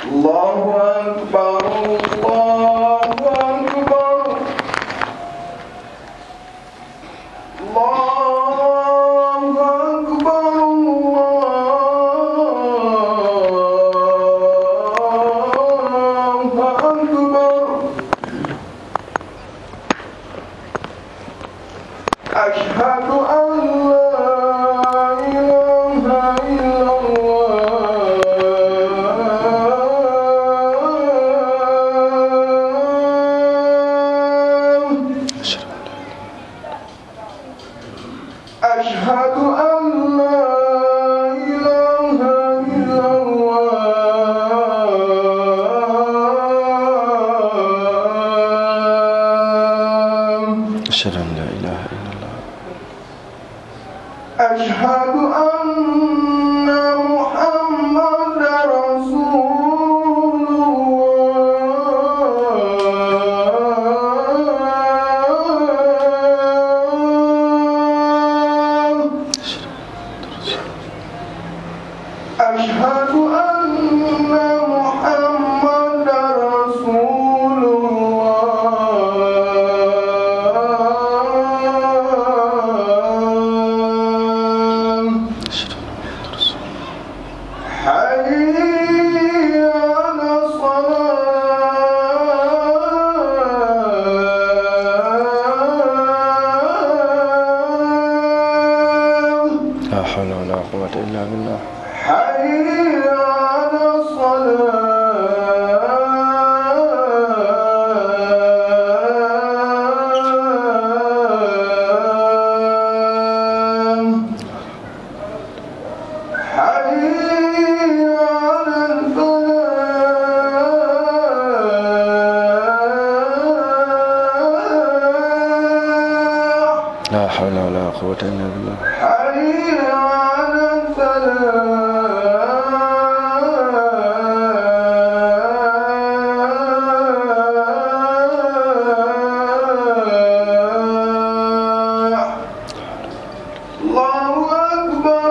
الله أكبر الله أكبر الله أكبر الله أكبر أشهد أن لا إله إلا الله أشهد أن لا إله إلا الله أشهد أن لا إله إلا الله أشهد أن محمد رسول الله أشهد أن محمد رسول الله أشهد أن محمد رسول الله حي على الصلاة لا حول ولا قوة إلا بالله حي على الصلاة حي على الفلاح لا حول ولا قوة إلا بالله حي على الفلاح الله أكبر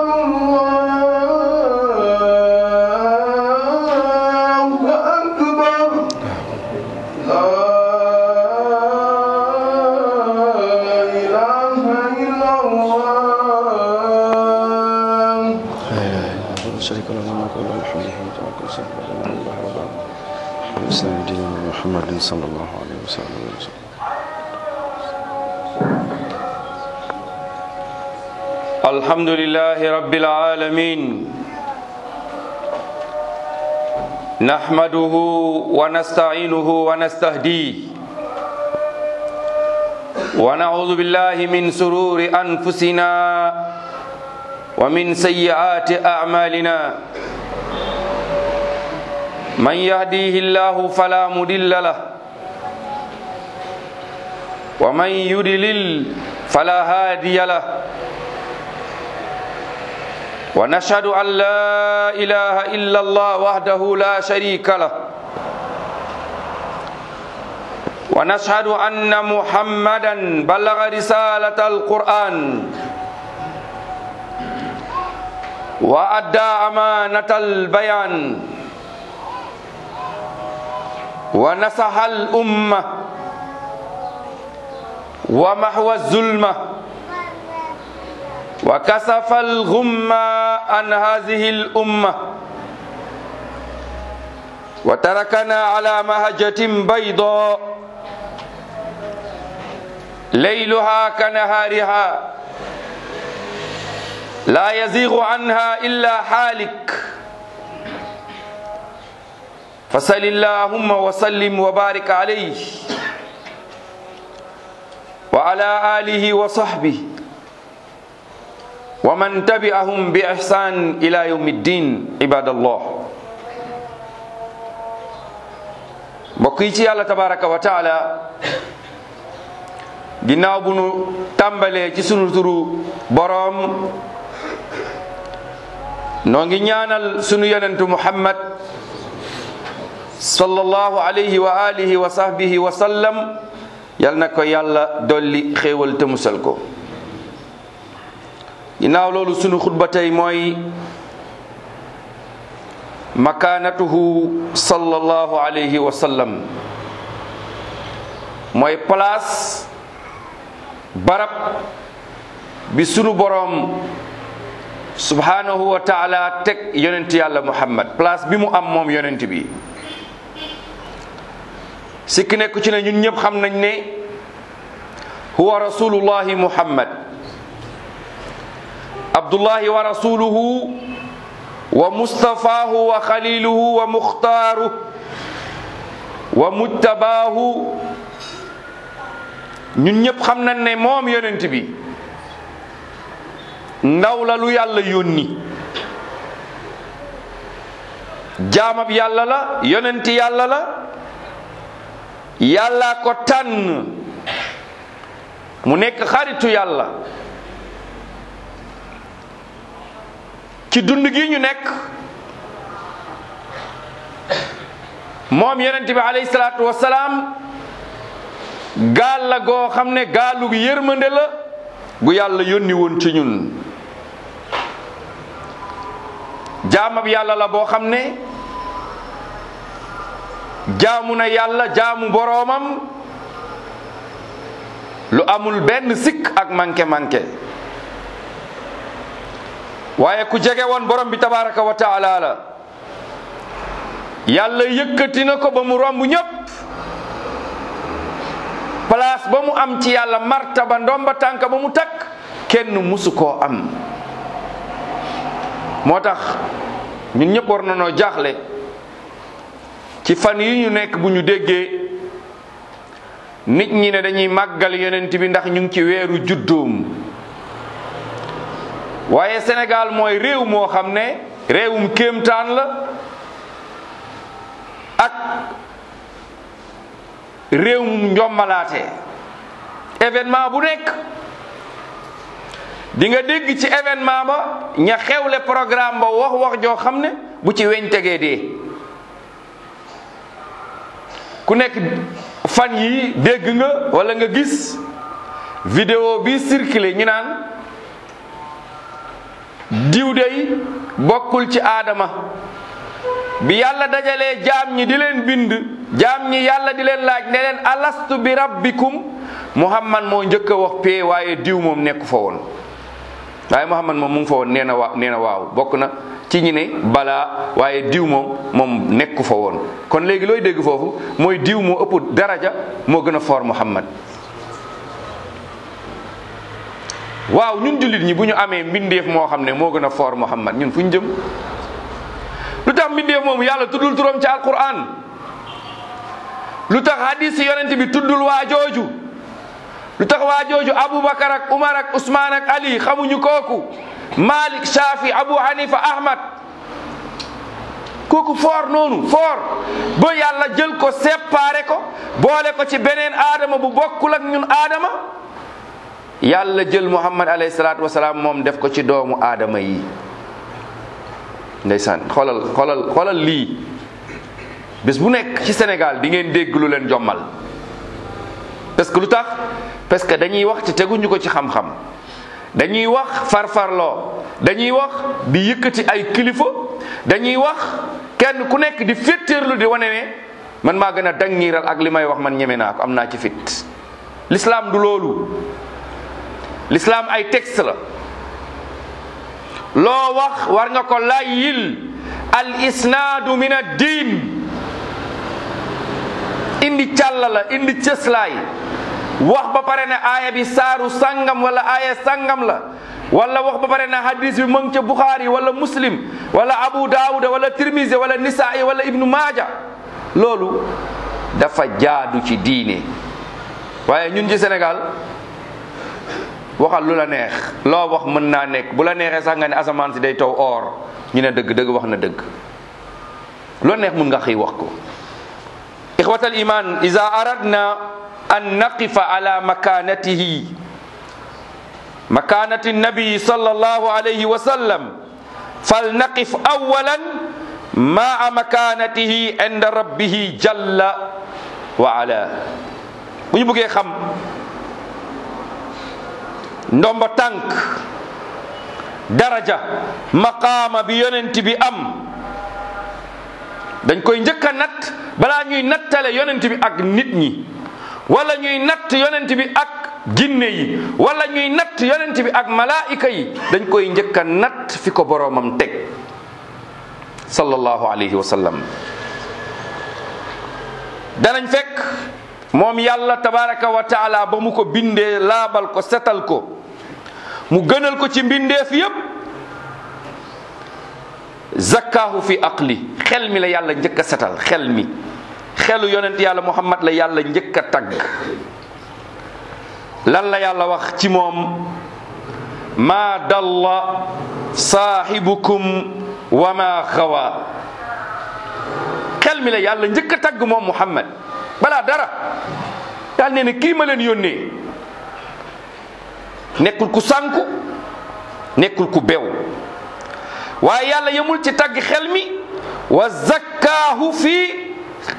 الله أكبر لا إله إلا الله لا إله إلا الله لا شريك له الملك وله الحمد حين توكل سبح لله الله رب العالمين الإسلام دين محمد صلى الله عليه وسلم الحمد لله رب العالمين نحمده ونستعينه ونستهديه ونعوذ بالله من سرور أنفسنا ومن سيئات أعمالنا من يهديه الله فلا مضل له ومن يضلل فلا هادي له ونشهد أن لا إله إلا الله وحده لا شريك له ونشهد أن محمدا بلغ رسالة القرآن وأدى أمانة البيان ونصح الأمة ومحو الظلمه وكسف الغم عن هذه الأمة وتركنا على مهجة بيضاء ليلها كنهارها لا يزيغ عنها إلا حالك فصل اللهم وسلم وبارك عليه وعلى آله وصحبه ومن تبعهم بإحسان إلى يوم الدين عباد الله mbokk yi ci yàlla tabaraka wa taala ginnaaw bu nu tàmbalee ci sunu turu boroom noo ngi ñaanal sunu yonentu muhammad sallallahu alayhi wa alihi wa sahbihi wa sallam yal na ko yàlla dolli xéewal te musal ko ginnaaw loolu sunu xutba tey mooy makanatuhu sallallahu alayhi wa sallam mooy place barab bi sunu boroom subhanahu wa taala teg yonent yàlla muhammad place bi mu am moom yonent bi sikki nekku ci ne ñun ñëpp xam nañ ne huwa rasulullahi muhammad abdullahi wa rasuluhu wa mustafaahu wa xaliluhu wa muxtaaru wa mujtabaahu ñun ñëpp xam nañ ne moom yonent bi ndaw la lu yàlla yónni jaamab yàlla la yonent yàlla la yàlla ko tànn mu nekk xaritu yàlla ci dund gi ñu nekk moom yonent bi alayhi salaatu wasalaam gaal la goo xam ne gaalu yërmande la gu yàlla yónni woon ci ñun jaamab yàlla la boo xam ne jaamu na yàlla jaamu boroomam lu amul benn sikk ak manqué manqué waaye ku jege woon borom bi tabaraka wa taala la yàlla yëkkati na ko ba mu romb ñépp place ba mu am ci yàlla martaba ndomba tànk ba mu takk kenn musu koo am moo tax ñun ñëpp war na noo jaaxle ci fan yi ñu nekk bu ñu déggee nit ñi ne dañuy màggal yonent bi ndax ñu ngi ci weeru juddoom waaye Sénégal mooy réew moo xam ne réewum kéemtaan la ak réewum njommalaate événement bu nekk di nga dégg ci événement ba ña xewle programme ba wax wax joo xam ne bu ci weñ tegee dee ku nekk fan yi dégg nga wala nga gis vidéo bi circulé ñu naan diw dey bokkul ci aadama bi yàlla dajalee jaam ñi di leen bind jaam ñi yàlla di leen laaj ne leen alastu bi rabbikum muhammad moo njëkk a wax pee waaye diw moom nekku fa woon waaye muhammad moom mu ngi fa woon nee na waa nee na waaw bokk na ci ñi ne balaa waaye diw moom moom nekku fa woon kon léegi looy dégg foofu mooy diw moo ëpp daraja moo gën a foor muhammad waaw ñun jullit ñi bu ñu amee mbindeef moo xam ne moo gën a foor muhammad ñun fu ñu jëm lu tax mbindeef moomu yàlla tuddul turam ci alquran lu tax hadis yonent bi tuddul waa jooju lu tax waa jooju aboubacar ak umar ak usmaan ak ali xamuñu kooku malik shafi abu hanifa ahmad kooku foor noonu foor ba yàlla jël ko séparé ko boole ko ci beneen aadama bu bokkul ak ñun aadama yàlla jël muhammad alayhi salaatu wasalaam moom def ko ci doomu aadama yi ndeysaan xoolal xoolal xoolal lii bés bu nekk ci Sénégal di ngeen dégg lu leen jommal parce que lu tax parce que dañuy wax ci teguñu ko ci xam-xam dañuy wax farfarloo dañuy wax di yëkkati ay kilifa dañuy wax kenn ku nekk di féttéerlu di wane ne man maa gën a dangiiral ak li may wax man ñeme naa ko am naa ci fit l'islam du loolu l'islam ay texte la loo wax war nga ko layyil al isnaadu min ad diin indi càlla la indi cëslaay wax ba pare ne aaya bi saaru sangam wala aaya sangam la wala wax ba pare ne hadis bi mu ngi ca Bukhari wala Muslim wala Abu Daawuda wala Tirmisi wala Nisaa'i wala Ibnu Maaja loolu dafa jaadu ci diine waaye ñun ci Sénégal waxal lu la neex loo wax mën naa nekk bu la neexee sax nga ne asamaan si day taw or ñu ne dëgg dëgg wax na dëgg loo neex mun nga xëy wax ko ixwatal iman ida aradna an naqifa ala makanatihi makanati nabii sallallahu alayhi wa sallam fal naqif awalan maa makanatihi inda rabbihi jalla wa ala bu ñu bëggee xam ndomba tànk daraja maqaama bi yonent bi am dañ koy njëkk a natt balaa ñuy nattale yonent bi ak nit ñi wala ñuy natt yonent bi ak jinne yi wala ñuy natt yonent bi ak malaayika yi dañ koy njëkk a natt fi ko boroomam teg sallallahu alayhi wa sallam danañ fekk moom yàlla tabaraka wa taala ba mu ko bindee laabal ko setal ko mu gënal ko ci mbindeef yépp zakkaahu fi aqli xel mi la yàlla njëkk a setal xel mi xelu yonent yàlla muhammad la yàlla njëkk a tagg lan la yàlla wax ci moom maa dalla saahibukum wa ma xawa xel mi la yàlla njëkk a tagg moom muhammad balaa dara daal nee ne kii ma leen yónnee nekkul ku sànku nekkul ku bew waaye yàlla yemul ci tagg xel mi wa zakkaahu fi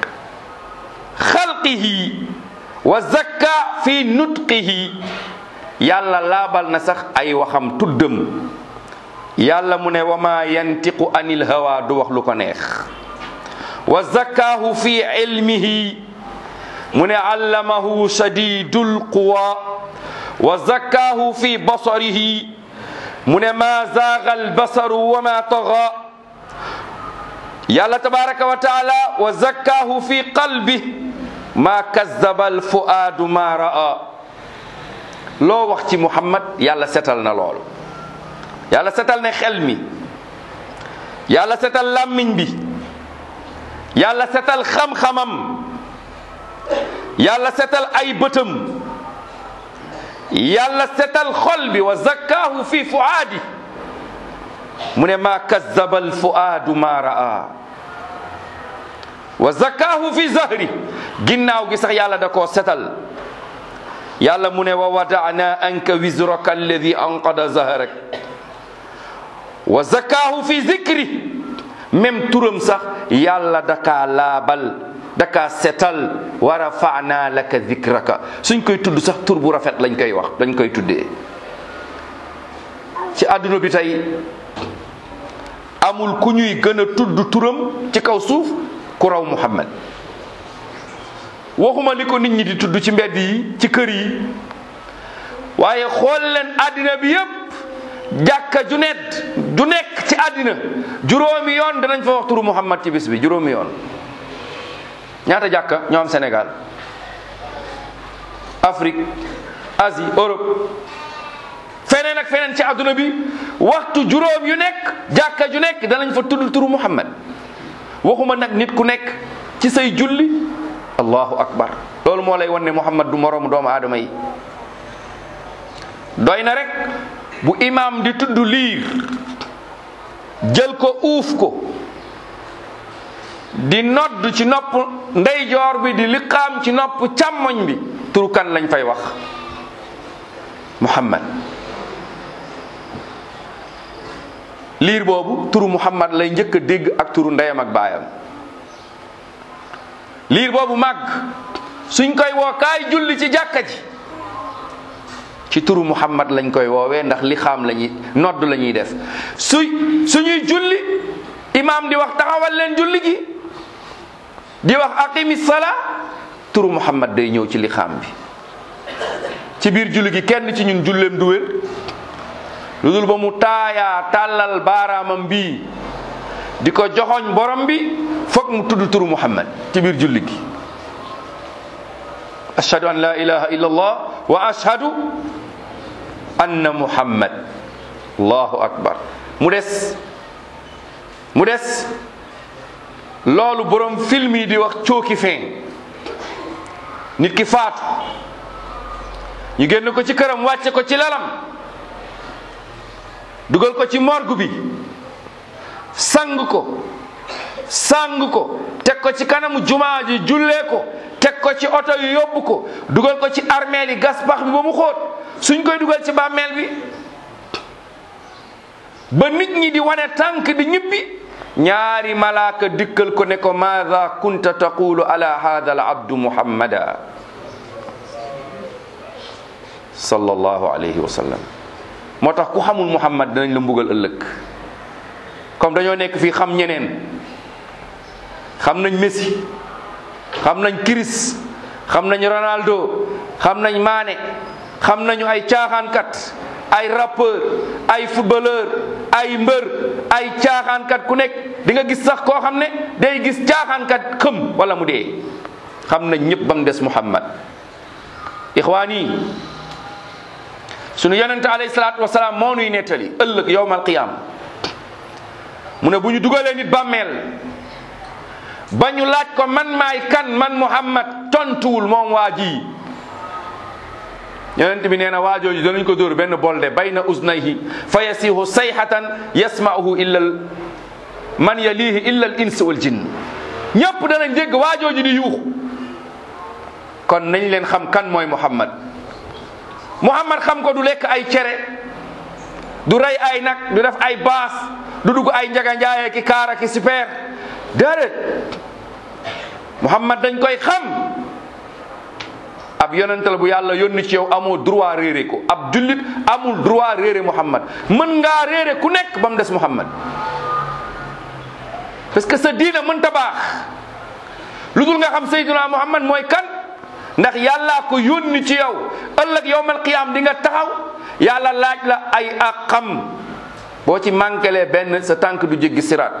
xalqihi wa zakka fi nutqihi yàlla laabal na sax ay waxam tuddam yàlla mu ne wa ma yantiqu anil hawa du wax lu ko neex wa zakkaahu fi ilmihi mu ne allamahu shadidul quwa wa zakkaahu fi basarihi mu ne ma zaaga albasaru wa ma taga yàlla tabaraka wa taala wa zakkaahu fi qalbi ma kazzaba alfuaadu ma ra'a loo wax ci muhammad yàlla setal na lool yàlla setal ne xel mi yàlla setal làmmiñ bi yàlla setal xam-xamam yàlla setal ay bëtam yàlla setal xol bi wa zakkaahu fi fuaadi mu ne ma kazzaba alfuaadu ma ra'a wa zakkaahu fi zahri ginnaaw gi sax yàlla da koo setal yàlla mu ne wa wadana anka wizraka alladi anqada zahrak wa zakkaahu fi zikri même turam sax yàlla dakaa laabal dakaa setal wa rafana laka zikraka suñ koy tudd sax tur bu rafet lañ koy wax dañ koy tuddee ci àdduna bi tey amul ku ñuy gën a tudd turam ci kaw suuf ku raw muhammad waxuma li ko nit ñi di tudd ci mbedd yi ci kër yi waaye xool leen àddina bi yépp jàkka ju net ju nekk ci àddina juróomi yoon danañ fa wax turu muhammad ci bis bi juróomi yoon ñaata jàkka ñoo am Sénégal Afrique Asie Europe feneen ak feneen ci àdduna bi waxtu juróom yu nekk jàkka ju nekk danañ fa tudd turu muhammad waxuma nag nit ku nekk ci say julli allahu akbar loolu moo lay wan ne muhammad du moroomu doomu aadama yi doy na rek bu imaam di tudd liir jël ko uuf ko di nodd ci nopp ndeyjoor bi di liqaam ci nopp càmmoñ bi turu kan lañ fay wax muhammad liir boobu turu muhammad lay njëkk a dégg ak turu ndeyam ak baayam liir boobu màgg suñ koy woo kaay julli ci jàkka ji ci turu muhammad lañ koy woowee ndax li xaam lañuy nodd la ñuy def suy suñuy julli imaam di wax taxawal leen julli gi di wax aqimi sala turu muhammad day ñëw ci li xaam bi ci biir julli gi kenn ci ñun julleem du wér lu dul ba mu taayaa tàllal baaraamam bii di ko joxoñ borom bi foog mu tudd turu muhammad ci biir julli gi ashhadu an la ilaha illa allah wa ashhadu anna muhammad allahu akbar mu des mu des loolu borom film yi di wax cooki fin nit ki faatu ñu génn ko ci këram wàcce ko ci lalam dugal ko ci morgue bi sang ko sang ko teg ko ci kanamu jumaa ji jullee ko teg ko ci oto yu yóbbu ko dugal ko ci armeel yi gas pax bi ba mu xóot suñ koy dugal ci bàmmeel bi ba nit ñi di wane tànk di ñibbi ñaari malaaka dikkal ko ne ko maada kunta taqulu ala hada al abdu muhammada sallallahu alayhi wa sallam moo tax ku xamul muhammad danañ la mbugal ëllëg comme dañoo nekk fii xam ñeneen xam nañ Messi xam nañ Chris xam nañ Ronaldo xam nañ Mané xam nañu ay caaxaankat ay rappeur ay footballeur ay mbër ay caaxaankat ku nekk di nga gis sax koo xam ne day gis caaxaankat xëm wala mu dee xam nañ ñëpp ba mu des Muhammad ixwaan yi sunu yonente alayhi salaatu wasalaam moo nuy nettali ëllëg yowmal qiyaam mu ne bu ñu dugalee nit bàmmeel ba ñu laaj ko man maay kan man Muhammad tontuwul moom waa ji yonent bi nee na waajooju danañ ko dóor benn bolde bayna uznayhi fa yasihu sayhatan yasma'uhu illa man yalihi illa al ins wal jinn ñëpp danañ dégg waajooju di yuuxu kon nañ leen xam kan mooy Muhammad Muhammad xam ko du lekk ay cere du rey ay nag du def ay baas du dugg ay njaga njaaye ki kaara ki super déedéet Muhammad dañ koy xam ab yonent la bu yàlla yónni ci yow amoo droit réere ko ab jullit amul droit réere Muhammad mën ngaa réere ku nekk ba mu des Muhammad parce que sa diina mënta baax lu dul nga xam Seydina Muhammad mooy kan ndax yàllaa ko yónni ci yow ëllëg yowmal qiyaam di nga taxaw yàlla laaj la ay àqam boo ci manquelee benn sa tànk du jéggi siraat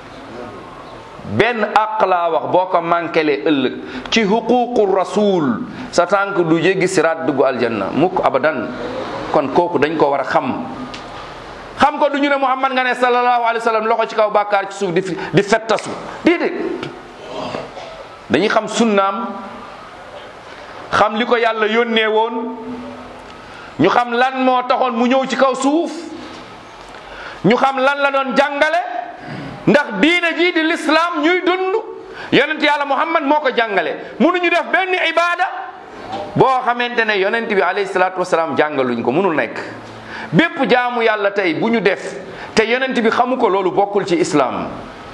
benn àq laa wax boo ko manquelee ëllëg ci xuququ rasul sa tànk du jéggi siraat dugg aljanna mukk abadan kon kooku dañ ko war a xam xam ko du ñu ne Muhammad nga ne sallallahu alayhi wa sallam loxo ci kaw bàkkaar ci suuf di di fettasu déedéet dañuy xam sunnaam xam li ko yàlla yónnee woon ñu xam lan moo taxoon mu ñëw ci kaw suuf ñu xam lan la doon jàngale ndax diine jii di lislaam ñuy dund yonent yàlla muhammad moo ko jàngale mënuñu def benn ibada boo xamante ne yonent bi alayhi salaatu wasalaam jàngaluñ ko mënul nekk bépp jaamu yàlla tey bu ñu def te yonent bi xamu ko loolu bokkul ci islaam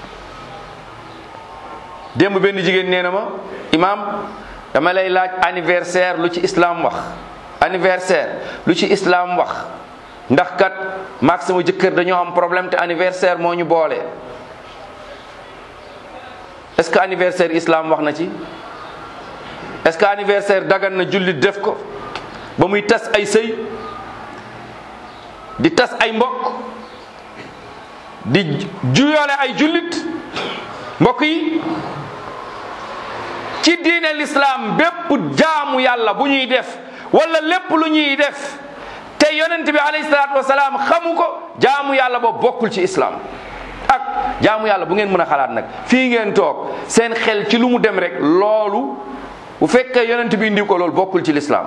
démb benn jigéen nee na ma imaam dama lay laaj anniversaire lu ci islam wax anniversaire lu ci islam wax ndax kat maag sama jëkkër dañoo am problème te anniversaire moo ñu boole est-ce que anniversaire islam wax na ci est-ce que anniversaire dagan na jullit def ko ba muy tas ay sëy di tas ay mbokk di juyoole ay jullit mbokk yi ci diine l'islam bépp jaamu yàlla bu ñuy def wala lépp lu ñuy def te yonent bi alayhi salaatu wasalaam xamu ko jaamu yàlla boobu bokkul ci islam ak jaamu yàlla bu ngeen mën a xalaat nag fii ngeen toog seen xel ci lu mu dem rek loolu bu fekkee yonent bi indi ko loolu bokkul ci l'islam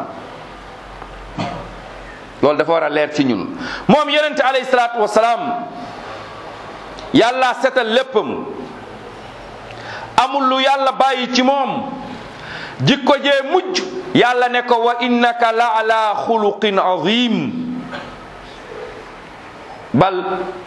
loolu dafa war a leer ci ñun moom yonent alayhi salaatu wasalaam yàlla setal léppam amul lu yàlla bàyyi ci moom jikko jee mujj yàlla ne ko wa innaka la ala xuluqin azim bal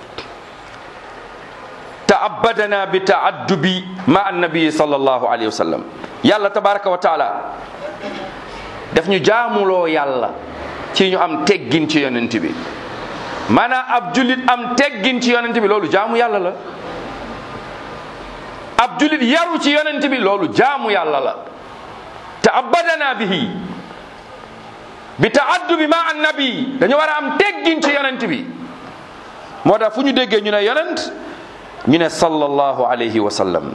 taabadana bi taaddubi ma annabii sallallahu alayhi wa sallam yàlla tabaraka wa taala daf ñu jaamuloo yàlla ci ñu am teggin ci yonent bi maanaam ab jullit am teggin ci yonent bi loolu jaamu yàlla la ab jullit yaru ci yonent bi loolu jaamu yàlla la taabadana bihi bi taaddubi ma annabi dañu war a am teggin ci yonent bi moo tax fu ñu déggee ñu ne yonent ñu ne sallallahu alayhi wa sallam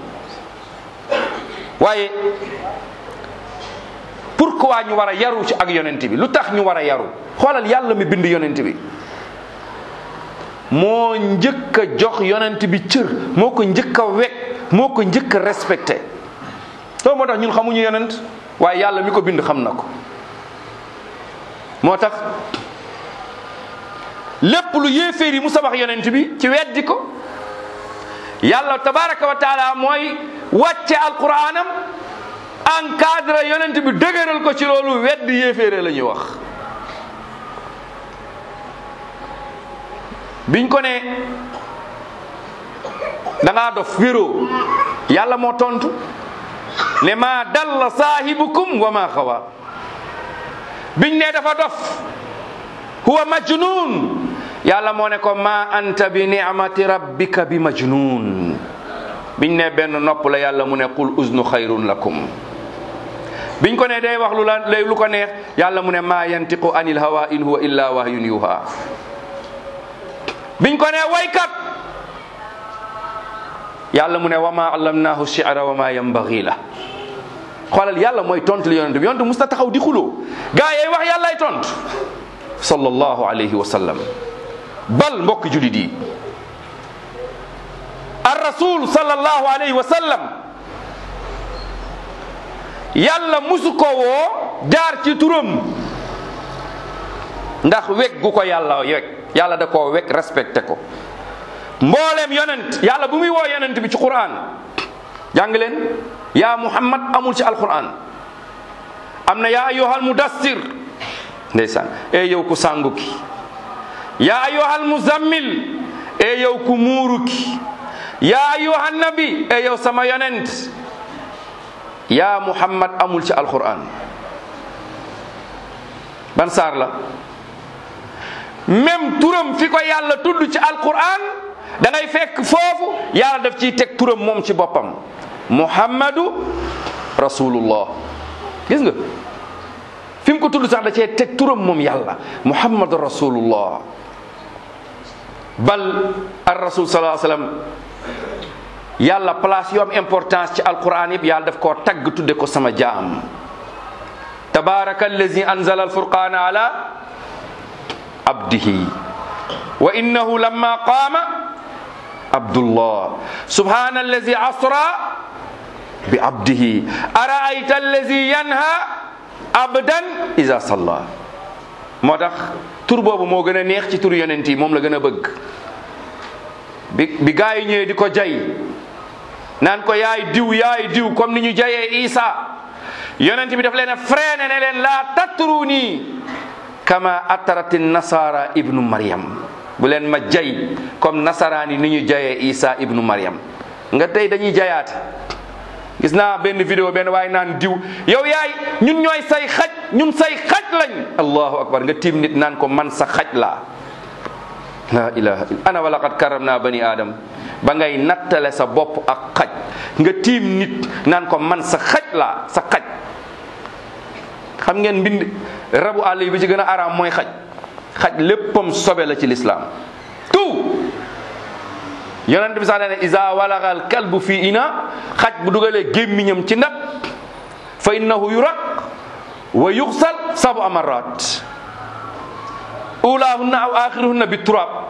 waaye pourquoi ñu war a yaru ci ak yonent bi lu tax ñu war a yaru xoolal yàlla mi bind yonent bi moo njëkk a jox yonent bi cër moo ko njëkk a wekk moo ko njëkk a respecté loolu moo tax ñun xamuñu yonent waaye yàlla mi ko bind xam na ko moo tax lépp lu yéeféer yi mu sabax yonent bi ci weddi ko yàlla tabaraka wa taala mooy wàcce alquranam encadré yonent bi dëgëral ko ci loolu weddi yéeféere la ñuy wax biñ ko ne da ngaa dof wéroo yàlla moo tontu ne ma dalla saahibukum wa ma xawa biñ ne dafa dof huwa majnun yàlla moo ne ko ma anta bi ni'mati rabbika bi majnun biñ ne benn nopp la yàlla mu ne qul uznu xayrun lakum biñ ko ne day wax lu la lay lu ko neex yàlla mu ne maa yantiqu anil hawa in huwa illa wahyun yuha biñ ko ne waykat yàlla mu ne wa ma allamnahu shi'ra wa ma yanbaghi la xoolal yàlla mooy tontu li yonent bi yonent musta taxaw di xuloo gaa yay wax yàllaay tontu sallallahu alayhi wa sallam bal mbokk julit yi ar rasul sallallahu alayhi wa sallam yàlla musu ko woo jaar ci turam ndax weg gu ko yàlla weg yàlla da koo weg respecté ko mbooleem yonent yàlla bu muy woo yonent bi ci quran jàng leen yaa muhammad amul ci alquran am na yaa ayyuhal mudassir ndeysaan e yow ku sàngu ki yaa ayyuhal muzammil e yow ku muuru ki yaa ayyuhan nabi e yow sama yonent yaa muhammad amul ci alquran ban saar la même turam fi ko yàlla tudd ci alquran da ngay fekk foofu yàlla daf ciy teg turam moom ci boppam muhammadu rasulullah gis nga fi mu ko tudd sax da cee teg turam moom yàlla muhammadu rasulullah bal ar rasul sallallahu alayhi wasallam yàlla place yu am importance ci alquran yëpp yàlla daf koo tagg tudde ko sama jaam tabaraka allazi anzala alfurqana ala abdihi wa innahu lamma qaama abdullah subhana allazi asra bi abdihi araayta allazi yanha abdan iza salla moo tax tur boobu moo gën a neex ci tur yonent yi moom la gën a bëgg bi bi gaa yi ñëwee di ko jay naan ko yaay diw yaay diw comme ni ñu jayee Isa yonent bi daf leen a freiné ne leen laa tatruni kama atarati nasara ibnu Maryam bu leen ma jay comme nasaraan yi ni ñu jayee Isa ibnu Maryam nga tey dañuy jayaate gis naa benn vidéo benn waaye naan diw yow yaay ñun ñooy say xaj ñun say xaj lañ allahu akbar nga tiim nit naan ko man sa xaj laa la ilaha illa ana wala qad karamna bani adam ba ngay nattale sa bopp ak xaj nga tiim nit naan ko man sa xaj laa sa xaj xam ngeen mbind rabu àll yi bi ci gën a araam mooy xaj xaj léppam sobe la ci lislaam tout yonent bi sax nee na isa walagal kalbu fi ina xaj bu dugalee gémmiñam ci ndab fa innahu yuraq wa yuxsal sabu amarat ulaahunna aw axiruhunna bi turab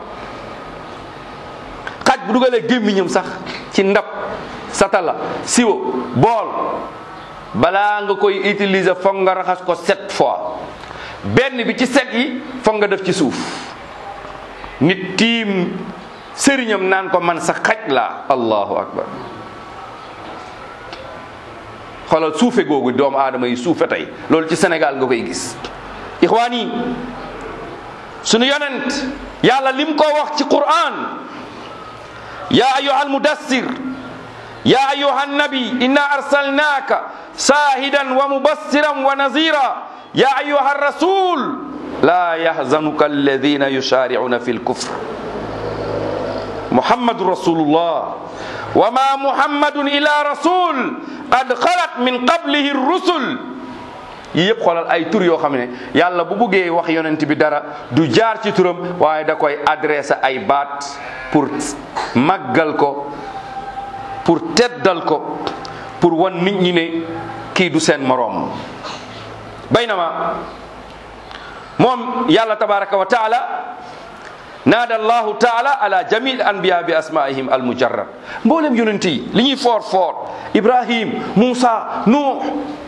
xaj bu dugalee gémmiñam sax ci ndab satala siwo bool balaa nga koy utiliser foog nga raxas ko sept fois benn bi ci set yi foog nga def ci suuf nit tiim sëriñam naan ko man sa xaj la allahu akbar xoolal suufe googu doomu aadama yi suufe tey loolu ci Sénégal nga koy gis ixwaan yi sunu yonent yàlla lim ko wax ci Qur'an ya ayuha almudassir ya ayuha annabi inna arsalnaka shahidan wa mubassiran wa nazira ya ayuha rasul la yahzanuka alladhina yusari'una fi lkufr محمد رسول الله وما محمد إلا رسول قد خلت من قبله الرسل yëpp xoolal ay tur yoo xam ne yàlla bu buggee wax yonent bi dara du jaar ci turam waaye da koy adressé ay baat pour màggal ko pour teddal ko pour wan nit ñi ne kii du seen moroom baynama moom yàlla tabaraka wa taala naada allahu taala ala jamil anbiya bi asmaihim almujarrad mboolem yonent yi li ñuy foor foor ibrahim moussa nuux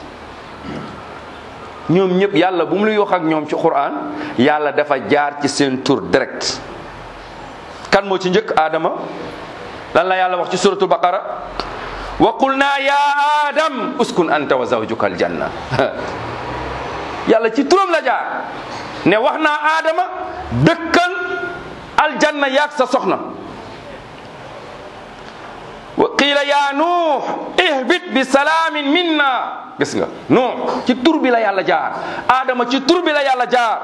ñoom ñëpp yàlla bu mu luy wax ak ñoom ci quran yàlla dafa jaar ci seen tur direct kan moo ci njëkk aadama lan la yàlla wax ci suratul baqara wa qulna ya adam uskun anta wa zawjuka aljanna yàlla ci turam la jaar ne wax naa aadama dëkkal aljanna yaag sa soxna wa qiila ya nuux ihbit bi salaamin minna gis nga nuux ci tur bi la yàlla jaar aadama ci tur bi la yàlla jaar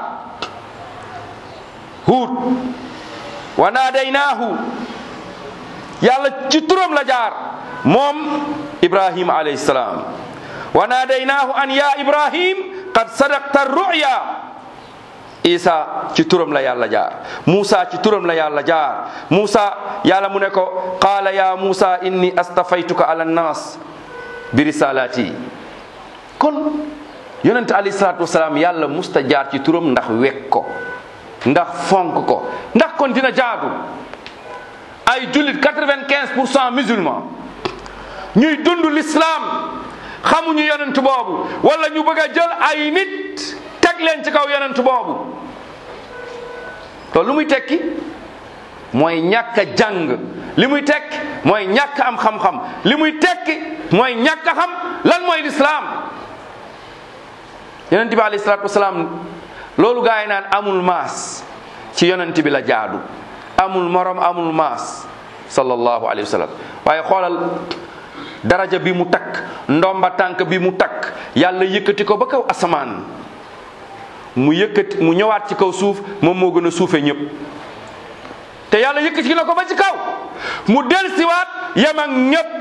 huud wa naadaynaahu yàlla ci turam la jaar moom ibrahim alayhi salaam wa naadaynaahu an ya ibrahim qad sadaqta ruya isa ci turam la yàlla jaar Musa ci turam la yàlla jaar Musa yàlla mu ne ko qaala ya Musa inni astafaytuka ala nnas bi risalati kon yonent alayhi salaatu wasalaam yàlla musta jaar ci turam ndax wekk ko ndax fonk ko ndax kon dina jaadu ay jullit quatre-vingt-quinze pour cent musulman ñuy dund l'islam xamuñu yonent boobu wala ñu bëgg a jël ay nit teg leen ci kaw yonent boobu loolu lu muy tekki mooy ñàkk a jàng li muy tekki mooy ñàkk am xam-xam li muy tekki mooy ñàkk a xam lan mooy lislaam yonent bi alayhi salaatu wasalaam loolu gaa yi naan amul maas ci yonent bi la jaadu amul morom amul maas sallallahu alayhi wa sallam waaye xoolal daraja bi mu takk ndomba tànk bi mu takk yàlla yëkkati ko ba kaw asamaan mu yëkkati mu ñëwaat ci kaw suuf moom moo gën a suufe ñëpp te yàlla yëkkati na ko ba ci kaw mu delsiwaat yem ak ñëpp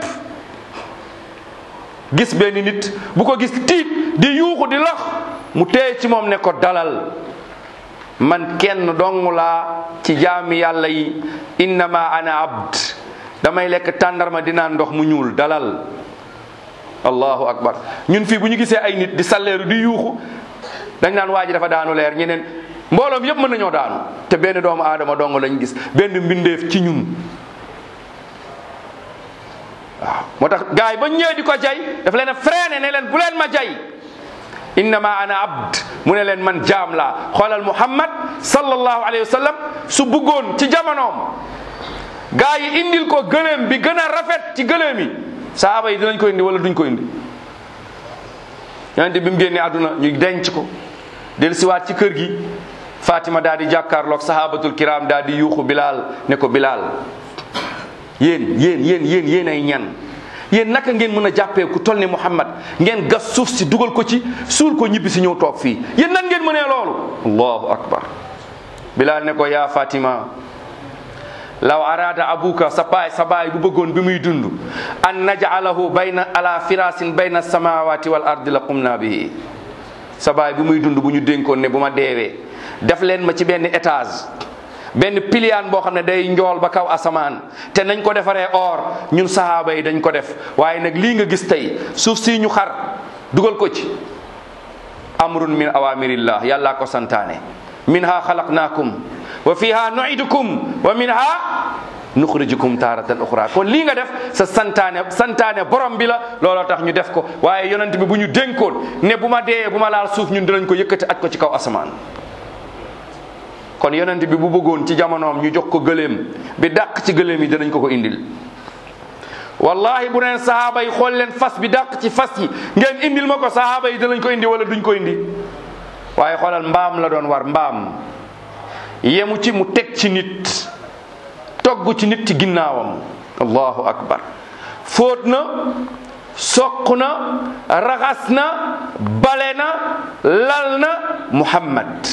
gis benn nit bu ko gis tiit di yuuxu di lox mu téye ci moom ne ko dalal man kenn dong laa ci jaami yàlla yi innama ana abd damay lekk tàndarma dinaa ndox mu ñuul dalal allahu akbar ñun fii bu ñu gisee ay nit di salleeru di yuuxu dañ naan waa ji dafa daanu leer ñeneen mbooloom yëpp mën nañoo daanu te benn doomu aadama dong lañ gis benn mbindeef ci ñun waaw moo tax gars yi ba ñëwee di ko jay daf leen a freiné ne leen bu leen ma jay innama ana abd mu ne leen man jaam laa xoolal muhammad sallallahu alayhi wa sallam su bëggoon ci jamonoom gaa yi indil ko gëléem bi gën a rafet ci gëléem yi saaba yi dinañ ko indi wala duñ ko indi yonente bi mu génnee àdduna ñu denc ko del siwaat ci kër gi fatima daal di jàkkaarloog sahabatul kiram daal di yuuxu bilaal ne ko bilaal yéen yéen yéen yéen yéen ay ñan yéen naka ngeen mën a jàppee ku toll ni muhammad ngeen gas suuf si dugal ko ci suul ko ñibbi si ñëw toog fii yéen nan ngeen mënee loolu allahu akbar bilaal ne ko yaa fatima law arada abuka sa baay sa baay bu bëggoon bi muy dund an naj'alahu bayna ala firasin bayna samawati wal ardi la qumna bihi sa baay bu muy dund bu ñu dénkoon ne bu ma deewee def leen ma ci benn étage benn piliyaan boo xam ne day njool ba kaw asamaan te nañ ko defaree or ñun sahaaba yi dañ ko def waaye nag lii nga gis tey suuf si ñu xar dugal ko ci amrun min awamirillah yàllaa ko santaane minha xalaqnaakum wa fiha nuidukum wa minha nuxrijukum taaratan uxra kon lii nga def sa santaane santaane borom bi la looloo tax ñu def ko waaye yonent bi bu ñu dénkoon ne bu ma dee bu ma laal suuf ñun dinañ ko yëkkati aj ko ci kaw asamaan kon yonent bi bu bëggoon ci jamonoom ñu jox ko gëléem bi dàq ci gëléem yi dinañ ko ko indil wallahi bu neen sahaaba yi xool leen fas bi dàq ci fas yi ngeen indil ma ko sahaaba yi dinañ ko indi wala duñ ko indi waaye xoolal mbaam la doon war mbaam yemu ci mu teg ci nit togg ci nit ci ginnaawam allahu akbar fóot na soq na raxas na bale na lal na muhammad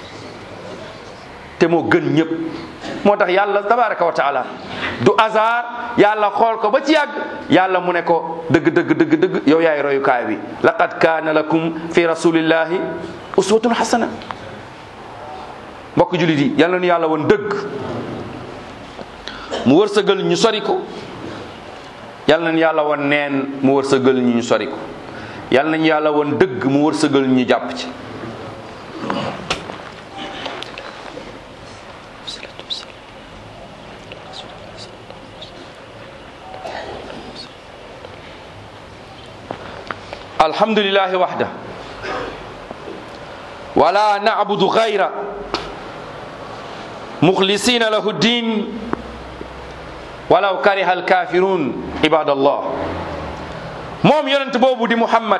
te moo gën ñëpp moo tax yàlla tabaraka wa taala du hasard yàlla xool ko ba ci yàgg yàlla mu ne ko dëgg dëgg dëgg dëgg yow yaay royukaay bi laqad kaana lakum fi rasulillahi uswatun hasana mbokk julit yi yal na nu yàlla woon dëgg mu wërsëgal ñu sori ko yal nañu yàlla woon neen mu wërsëgal ñu ñu sori ko yal nañu yàlla woon dëgg mu wërsëgal ñu jàpp ci alhamdulillahi wahda wala na'budu ghayra mukhlisina lahu din walaw kariha alkafirun ibadallah moom yonent boobu di muhammad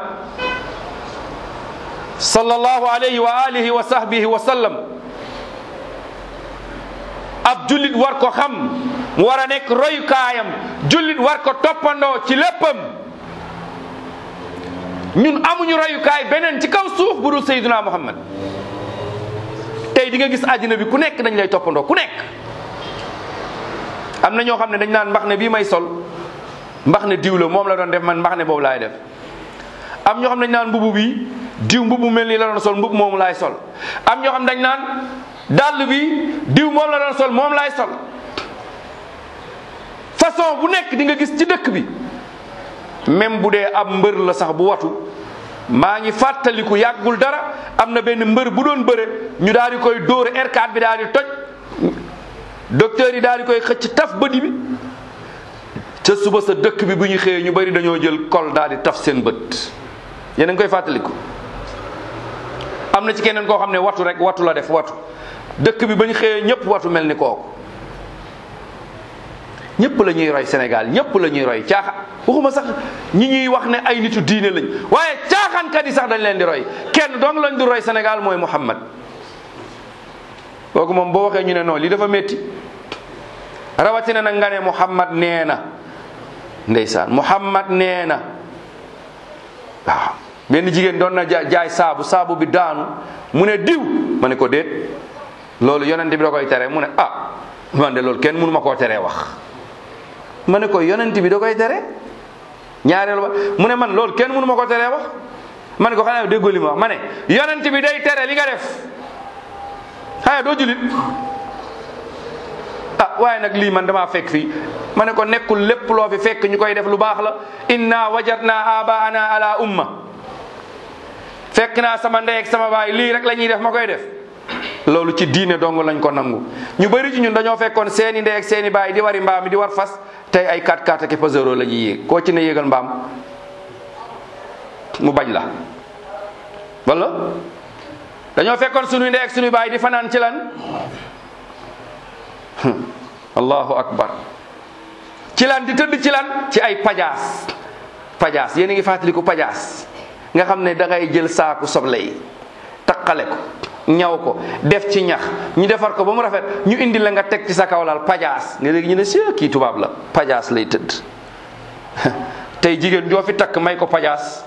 sallallahu alayhi wa alihi wa sahbihi wa sallam ab jullit war ko xam mu war a nekk royukaayam jullit war ko toppandoo ci léppam ñun amuñu royukaay beneen ci kaw suuf bu dul sayyiduna muhammad tey di nga gis àddina bi ku nekk dañ lay toppandoo ku nekk am na ñoo xam ne dañ naan mbax ne bii may sol mbax ne diw la moom la doon def man mbax ne boobu laay def am ñoo xam dañ naan mbubu bi diw mbubu mel nii la doon sol mbubu moomu laay sol am ñoo xam dañ naan dàll bi diw moom la doon sol moom laay sol façon bu nekk di nga gis ci dëkk bi même bu dee ab mbër la sax bu watu maa ngi fàttaliku yàggul dara am na benn mbër bu doon bëre ñu daal di koy dóor R4 bi daal di toj docteur yi daal di koy xëcc taf bëdi bi ca suba sa dëkk bi bu ñu xëyee ñu bari dañoo jël kol daal di taf seen bët yéen a ngi koy fàttaliku am na ci keneen koo xam ne watu rek watu la def watu dëkk bi ba ñu xëyee ñëpp watu mel ni kooku ñëpp la ñuy roy Sénégal ñëpp la ñuy roy caaxa waxuma sax ñi ñuy wax ne ay nitu diine lañ waaye caaxaankat yi sax dañ leen di roy kenn dong lañ di roy Sénégal mooy Muhammad kooku moom boo waxee ñu ne non lii dafa métti rawatina nag nga ne Muhammad nee na ndeysaan Muhammad nee na waaw benn jigéen doon na jaay saabu saabu bi daanu mu ne diw ma ne ko déet loolu yonent bi da koy tere mu ne ah man de loolu kenn mënu ma koo teree wax ma ne ko yonent bi da koy tere ñaareelu ba mu ne man loolu kenn mënu ma ko teree wax ma ne ko xanaa déggoo li ma wax ma ne yonent bi day tere li nga def xanaa doo julit ah waaye nag lii man damaa fekk fii ma ne ko nekkul lépp loo fi fekk ñu koy def lu baax la inna wajadna abaana ala umma fekk naa sama ndey ak sama baay lii rek la ñuy def ma koy def loolu ci diine dong lañ ko nangu ñu bëri ci ñun dañoo fekkoon seeni ndey ak seeni baay di wari mbaam mi di war fas tey ay 4x4 ak Pajero la ñuy yéeg koo ci ne yéegal mbaam mu bañ la wala dañoo fekkoon sunuy ndey ak sunuy baay di fanaan ci lan allahu akbar ci lan di tëdd ci lan ci ay pajaas pajaas yéen a ngi fàttaliku pajaas nga xam ne da ngay jël saaku soble yi taqale ko ñaw ko def ci ñax ñu defar ko ba mu rafet ñu indi la nga teg ci sa kawlal pajaas nga léegi ñu ne si kii tubaab la pajaas lay tëdd tey jigéen joo fi takk may ko pajaas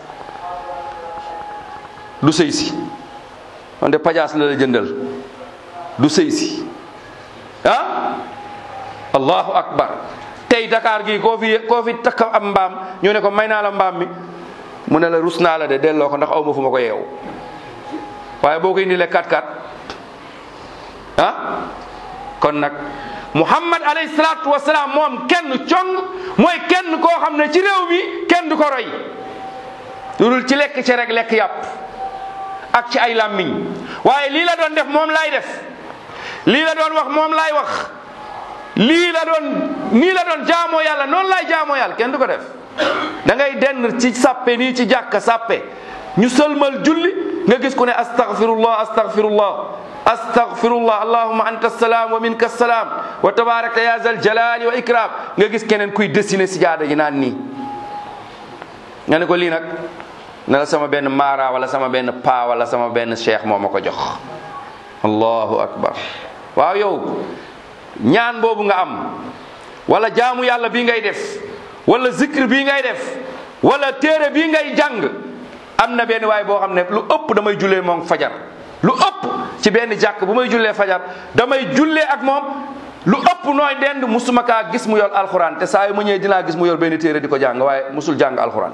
du sëy si wante pajaas la la jëndal du sëy si ah allahu akbar tey Dakar gii koo fi koo fi takk am mbaam ñu ne ko may naa la mbaam mi mu ne la rus naa la de delloo ko ndax aw ma fu ma ko yeew waaye boo ko indilee 4-4 ah kon nag Muhammad alayhi salaatu wasalaam moom kenn cong mooy kenn koo xam ne ci réew mi kenn du ko roy lu dul ci lekk ci rek lekk yàpp ak ci ay làmmiñ waaye lii la doon def moom laay def lii la doon wax moom laay wax lii la doon nii la doon jaamoo yàlla noonu laay jaamoo yàlla kenn du ko def da ngay denn ci sàppe nii ci jàkka sàppe ñu sëlmal julli nga gis ku ne astaghfirullah astaghfirullah astaghfirullah allahumma anta salaam wa minka salaam wa tabarakta ya zal jalali wa ikram nga gis keneen kuy dessiné si jaada ji naan nii nga ne ko lii nag ne la sama benn maara wala sama benn paa wala sama benn cheikh moo ma ko jox allahu akbar waaw yow ñaan boobu nga am wala jaamu yàlla bii ngay def wala zikr bii ngay def wala téere bii ngay jàng am na benn waay boo xam ne lu ëpp damay jullee moom fajar lu ëpp ci benn jàkk bu may jullee fajar damay jullee ak moom lu ëpp nooy dend musuma kaa gis mu yor alxuraan te saa yu ma ñëwee dinaa gis mu yor benn téere di ko jàng waaye musul jàng alxuraan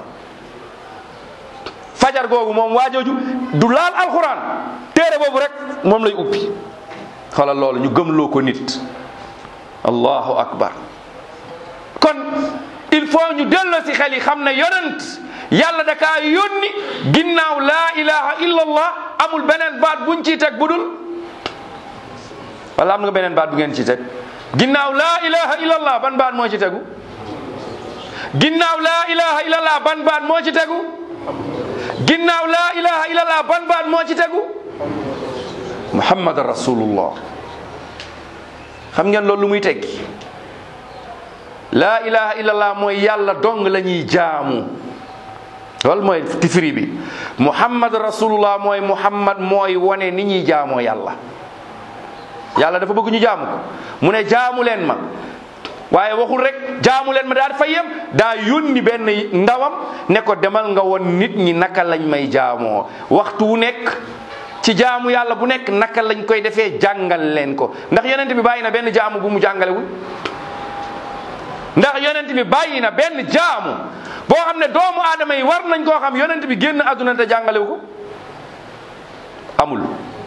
fajar googu moom waajooju du laal alxuraan téere boobu rek moom lay ubbi xoolal loolu ñu gëmloo ko nit allahu akbar kon il faut ñu delloo si xel yi xam ne yonent yàlla da kaa yónni ginnaaw laa ilaha illa allah amul beneen baat buñ ciy teg bu dul wala am nga beneen baat bu ngeen ci teg ginnaaw laa ilaha illa allah ban baat moo ci tegu ginnaaw laa ilaha illa allah ban baat moo ci tegu ginnaaw laa ilaha illa allah ban baat moo ci tegu muhammad rasulullah xam ngeen loolu lu muy tekki laa ilaha illallah mooy yàlla dong la ñuy jaamu loolu mooy tifiri bi muhammad rasulullah mooy muhammad mooy wone ni ñuy jaamoo yàlla yàlla dafa bëgg ñu jaamu ko mu ne jaamu leen ma waaye waxul rek jaamu leen ma daal fa yem daa yónni benn ndawam ne ko demal nga won nit ñi naka lañ may jaamoo waxtu wu nekk ci jaamu yàlla bu nekk naka lañ koy defee jàngal leen ko ndax yonent bi bàyyi na benn jaamu bu mu jàngalewul ndax yonent bi bàyyi na benn jaamu boo xam ne doomu aadama yi war nañ koo xam yonent bi génn àdduna te jàngalewu ko amul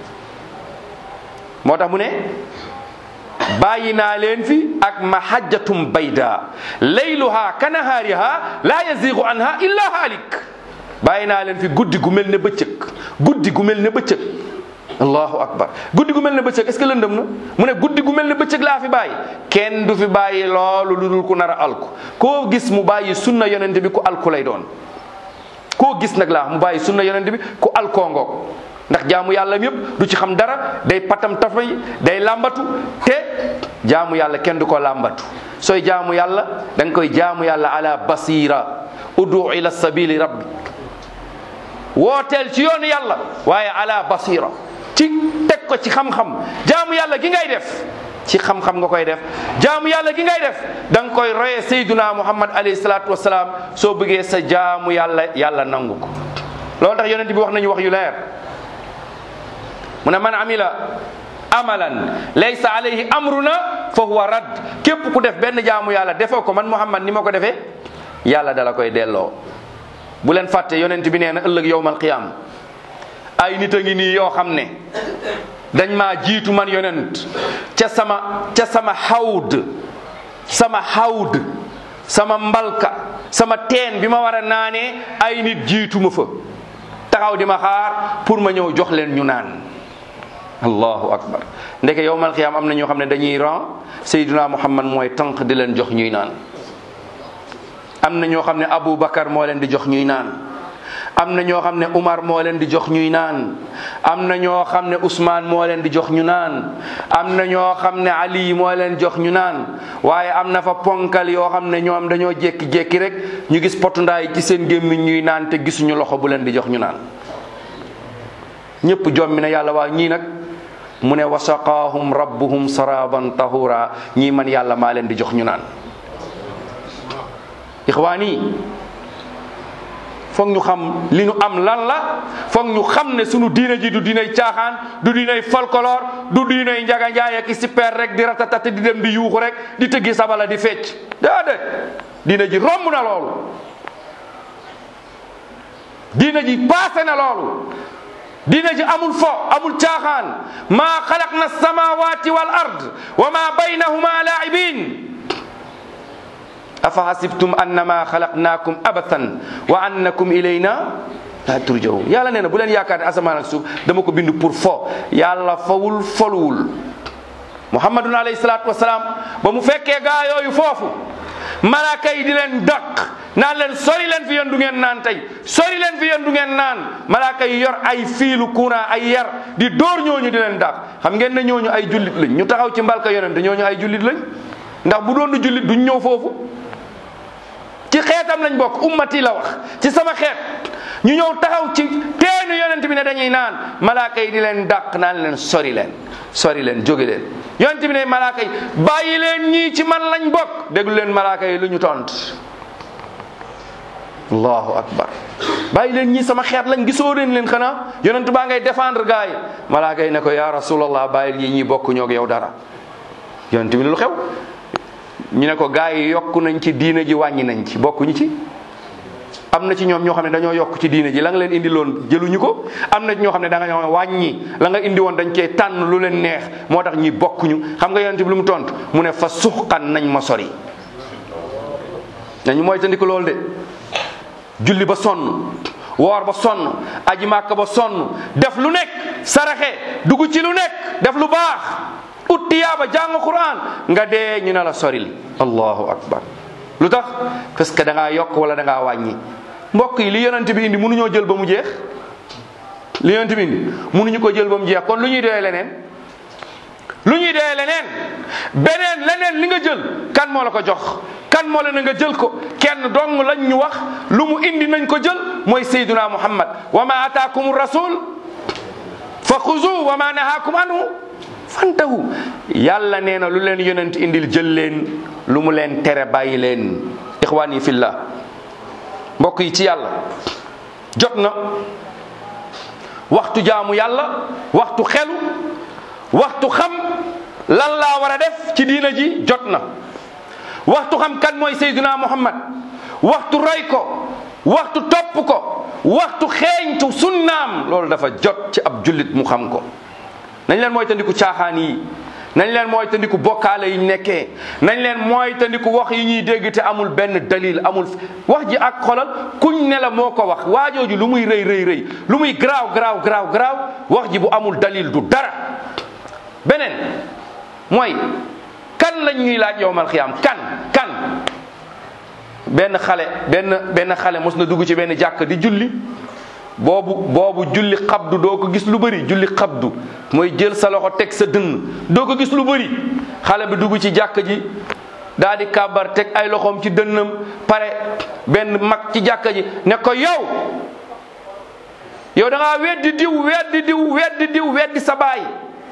moo tax mu ne bàyyi naa leen fi ak mahajjatum bayda layluha kanahaariha la yazigu anha illa haalik bàyyi naa leen fi guddi gu mel ne bëccëg guddi gu mel ne bëccëg allahu akbar guddi gu mel ne bëccëg est ce que lëndëm na mu ne guddi gu mel ne bëccëg laa fi bàyyi kenn du fi bàyyi loolu lu dul ku nar a alku koo gis mu bàyyi sunna yonent bi ku alku lay doon koo gis nag laa mu bàyyi sunna yonent bi ku alkoo ngoog ndax jaamu yàlla yëpp du ci xam dara day patam tafay day làmbatu te jaamu yàlla kenn du ko làmbatu sooy jaamu yàlla da nga koy jaamu yàlla ala basira udu ila sabili rabbi wooteel ci yoonu yàlla waaye ala basira ci teg ko ci xam-xam jaamu yàlla gi ngay def ci xam-xam nga koy def jaamu yàlla gi ngay def da nga koy roye sayduna muhammad alayhi salaatu wasalaam soo bëggee sa jaamu yàlla yàlla nangu ko loolu tax yonent bi wax nañu wax yu leer mu ne man amila amalan laysa alayhi amruna fa huwa rad képp ku def benn jaamu yàlla defoo ko man muhammad ni ma ko defee yàlla dala koy delloo bu leen fàtte yonent bi nee na ëllëg yowmal qiyaam ay nit a ngi nii yoo xam ne dañ maa jiitu man yonent ca sama ca sama xawd sama xawd sama mbalka sama teen bi ma war a naanee ay nit jiitu ma fa taxaw di ma xaar pour ma ñëw jox leen ñu naan allahu akbar ndeke yowmal qiyaam am na ñoo xam ne dañuy ran sayduna muhammad mooy tànk di leen jox ñuy naan am na ñoo xam ne Abu Bakar moo leen di jox ñuy naan am na ñoo xam ne Umar moo leen di jox ñuy naan am na ñoo xam ne Ousmane moo leen di jox ñu naan am na ñoo xam ne Ali moo leen jox ñu naan waaye am na fa ponkal yoo xam ne ñoom dañoo jékki-jékki rek ñu gis potundaay ci seen gémmiñ ñuy naan te gisuñu loxo bu leen di jox ñu naan ñëpp jommi na yàlla waa ñii nag mu ne wasaqaahum rabbuhum saraban tahura ñii man yàlla maa leen di jox ñu naan ixwaan yi foog ñu xam li ñu am lan la foog ñu xam ne sunu diina ji du diinay caaxaan du diinay folklore du diinay njaga njaay ak super rek di ratatati di dem di yuuxu rek di tëggi sabala di fecc déedéet diina ji romb na loolu diina ji paase na loolu diina ji amul fo amul caaxaan maa xalaqna samawati wal ard wa ma baynahuma laibin afa hasibtum annama xalaqnaakum abathan wa annakum ilayna la turjaun yàlla nee na bu leen yaakaar ne asamaan ak suuf dama ko bind pour fo yàlla fawul foluwul muhammadun alayhi salaatu wasalaam ba mu fekkee gaa yooyu foofu malaaka yi di leen dàq naan leen sori leen fi yéen du ngeen naan tey sori leen fi yéen du ngeen naan malaaka yi yor ay fiilu courant ay yar di dóor ñooñu di leen dàq xam ngeen ne ñooñu ay jullit lañ ñu taxaw ci mbalka yonente ñooñu ay jullit lañ ndax bu doon jullit duñ ñëw foofu ci xeetam lañ bokk ummati la wax ci sama xeet ñu ñëw taxaw ci teenu yonent bi ne dañuy naan malaaka yi di leen dàq naan leen sori leen sori leen jóge leen yonent bi ne malaaka yi bàyyi leen ñii ci man lañ bokk déglu leen malaaka yi lu ñu tont allahu akbar bàyyi leen ñii sama xeet lañ gisoo leen leen xanaa yonent baa ngay défendre gars yi malaaka yi ne ko ya rasulallah bàyyi ñii ñi bokk ñoog yow dara yonent bi lu xew ñu ne ko gars yi yokku nañ ci diina ji wàññi nañ ci bokkuñu ci am na ci ñoom ñoo xam ne dañoo yokk ci diina ji la nga leen indi loon jëluñu ko am na ci ñoo xam ne da nga ñoo wàññi la nga indi woon dañ cee tànn lu leen neex moo tax ñi bokkuñu xam nga yonent bi lu mu tontu mu ne fa suxqan nañ ma sori nañu mooy tandiku loolu de julli ba sonn woor ba sonn aji màkk ba sonn def lu nekk saraxe dugg ci lu nekk def lu baax ut tiyaaba jàng quran nga dee ñu ne la soril allahu akbar lu tax parce que da ngaa yokk wala da ngaa wàññi mbokk yi li yonent bi indi mënuñoo jël ba mu jeex li yonent bi indi mënuñu ko jël ba mu jeex kon lu ñuy doyee leneen lu ñuy doyee leneen beneen leneen li nga jël kan moo la ko jox kan moo la na nga jël ko kenn dong lañ ñu wax lu mu indi nañ ko jël mooy sayduna muhammad wa ma ataakum rasul fa xuzu wa ma nahaakum anhu fantahu yàlla nee na lu leen yonent indil jël leen lu mu leen tere bàyyi leen ixwaan yi fillah mbokk yi ci yàlla jot na waxtu jaamu yàlla waxtu xelu waxtu xam lan laa war a def ci diina ji jot na waxtu xam kan mooy Seydina Muhammad waxtu roy ko waxtu topp ko waxtu xeeñtu sunnaam loolu dafa jot ci ab jullit mu xam ko nañ leen mooy tandiku caaxaan yi nañ leen mooy tandiku bokkaale yi ñu nekkee nañ leen mooy tandiku wax yi ñuy dégg te amul benn dalil amul wax ji ak xolal kuñ ne la moo ko wax waajooju lu muy rëy rëy rëy lu muy garaaw garaaw garaaw garaaw wax ji bu amul dalil du dara beneen mooy kan lañ ñuy laaj yowmal xiyaam kan kan benn xale benn benn xale mos na dugg ci benn jàkk di julli boobu boobu julli xabdu doo ko gis lu bëri julli xabdu mooy jël sa loxo teg sa dënn doo ko gis lu bëri xale bi dugg ci jàkk ji daa di kàbbar teg ay loxoom ci dënnam pare benn mag ci jàkk ji ne ko yow yow da ngaa weddi diw weddi diw weddi diw weddi sa baay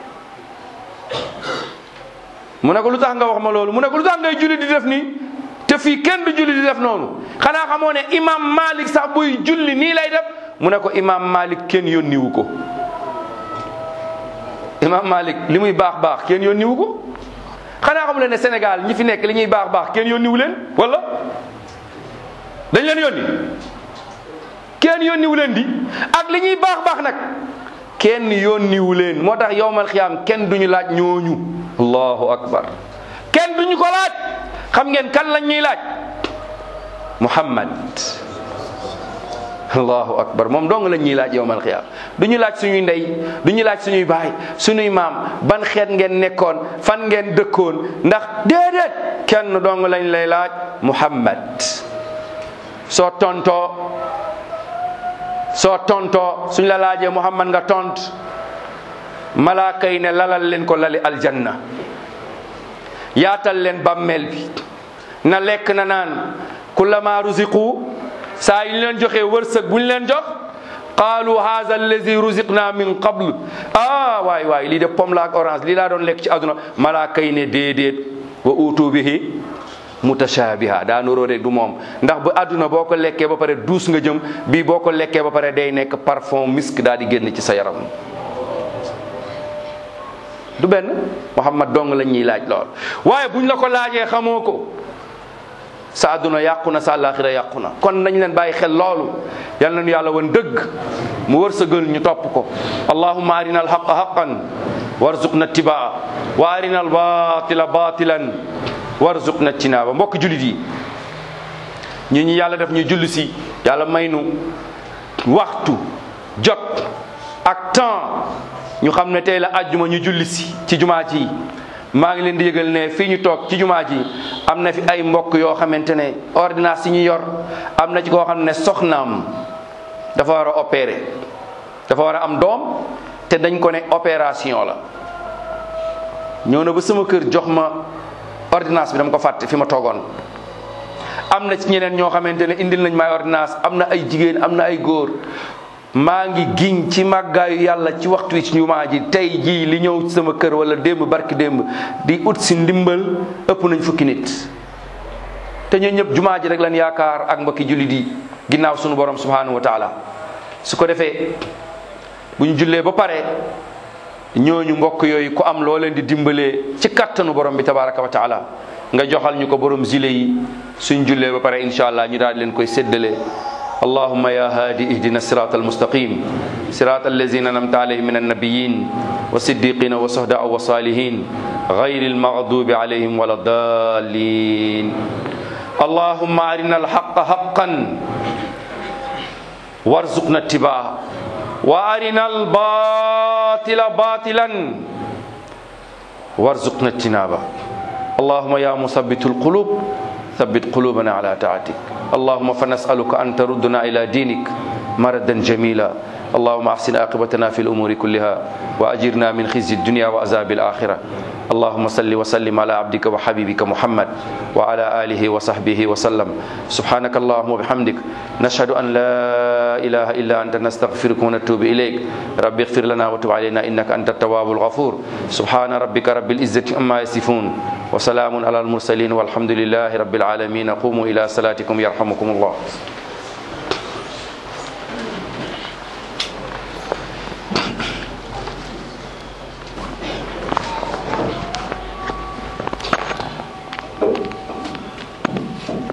mu ne ko lu tax nga wax ma loolu mu ne ko lu tax ngay julli di def nii te fii kenn du julli di def noonu xanaa xamoo ne imam malik sax buy julli nii lay def mu ne ko imam malik kenn yónniwu ko imam malik li muy baax baax kenn yónniwu ko xanaa xamu leen ne Sénégal ñi fi nekk li ñuy baax baax kenn yónniwu leen wala dañ leen yónni kenn yónniwu leen di ak li ñuy baax baax nag kenn yónniwu leen moo tax yowmal xiyaam kenn duñu laaj ñooñu allahu akbar kenn duñu ko laaj xam ngeen kan lañ ñuy laaj muhammad allahu akbar moom dong lañ ñuy laaj yowmal xiyaam du ñu laaj suñuy ndey du ñu laaj suñuy baay suñuy maam ban xeet ngeen nekkoon fan ngeen dëkkoon ndax déedéet kenn dong lañ lay laaj muhammad soo tontoo soo tontoo suñ la laajee muhammad nga tont malaaka yi ne lalal leen ko lali aljanna yaatal leen bàmmeel bi na lekk na naan kullama ruziqu saa yu ñu leen joxee wërsëg bu ñu leen jox qaalu haza allazi ruziqna min qabl ah waay waay lii de pomme la ak orange lii laa doon lekk ci àdduna malaaka yi ne déedéet wa utu bihi mutashabiha daa nuroo de du moom ndax bu àdduna boo ko lekkee ba pare duus nga jëm bii boo ko lekkee ba pare day nekk parfum misk daal di génn ci sa yaram du benn Muhammad dong lañ ñuy laaj lool waaye buñ la ko laajee xamoo ko sa àdduna yàqu na sa àllaaxira yàqu na kon nañ leen bàyyi xel loolu yal nañu yàlla wan dëgg mu wërsëgal ñu topp ko allahumma arina alhaqa haqan warzuqna tibaa wa arina albatila batilan warzuqna tinaaba mbokk julit yi ñi ñi yàlla def ñu julli si yàlla may nu waxtu jot ak temps ñu xam ne tey la àjjuma ñu julli si ci jumaa ji maa ngi leen di yëgal ne fii ñu toog ci jumaa ji am na fi ay mbokk yoo xamante ne ordonnance yi ñu yor am na ci koo xam ne soxnaam dafa war a opérer dafa war a am doom te dañ ko ne opération la ñëw na ba sama kër jox ma ordonnance bi dama ko fàtte fi ma toogoon am na ci ñeneen ñoo xamante ne indil nañ may ordonnance am na ay jigéen am na ay góor maa ngi giñ ci màggaayu yàlla ci waxtu wi ci jumaa ji tey jii li ñëw ci sama kër wala démb barki démb di ut si ndimbal ëpp nañ fukki nit te ñun ñëpp jumaa ji rek lañ yaakaar ak mbokki jullit yi ginnaaw sunu borom subhanahu wa taala su ko defee bu ñu jullee ba pare ñooñu mbokk yooyu ku am loo leen di dimbalee ci kattanu borom bi tabaraka wa taala nga joxal ñu ko borom zile yi suñ jullee ba pare incha allah ñu daal di leen koy séddale اللهم يا هادي اهدنا الصراط المستقيم صراط الذين انعمت عليهم من النبيين والصديقين والشهداء والصالحين غير المغضوب عليهم ولا الضالين اللهم ارنا الحق حقا وارزقنا اتباعه وارنا الباطل باطلا وارزقنا اجتنابه اللهم يا مثبت القلوب ثبت قلوبنا على طاعتك اللهم فنسألك أن تردنا إلى دينك مردا جميلا اللهم أحسن عاقبتنا في الأمور كلها وأجرنا من خزي الدنيا وعذاب الآخرة اللهم صل وسلم على عبدك وحبيبك محمد وعلى آله وصحبه وسلم سبحانك اللهم وبحمدك نشهد أن لا إله إلا أنت نستغفرك ونتوب إليك رب اغفر لنا وتب علينا إنك أنت التواب الغفور سبحان ربك رب العزة عما يصفون وسلام على المرسلين والحمد لله رب العالمين قوموا إلى صلاتكم يرحمكم الله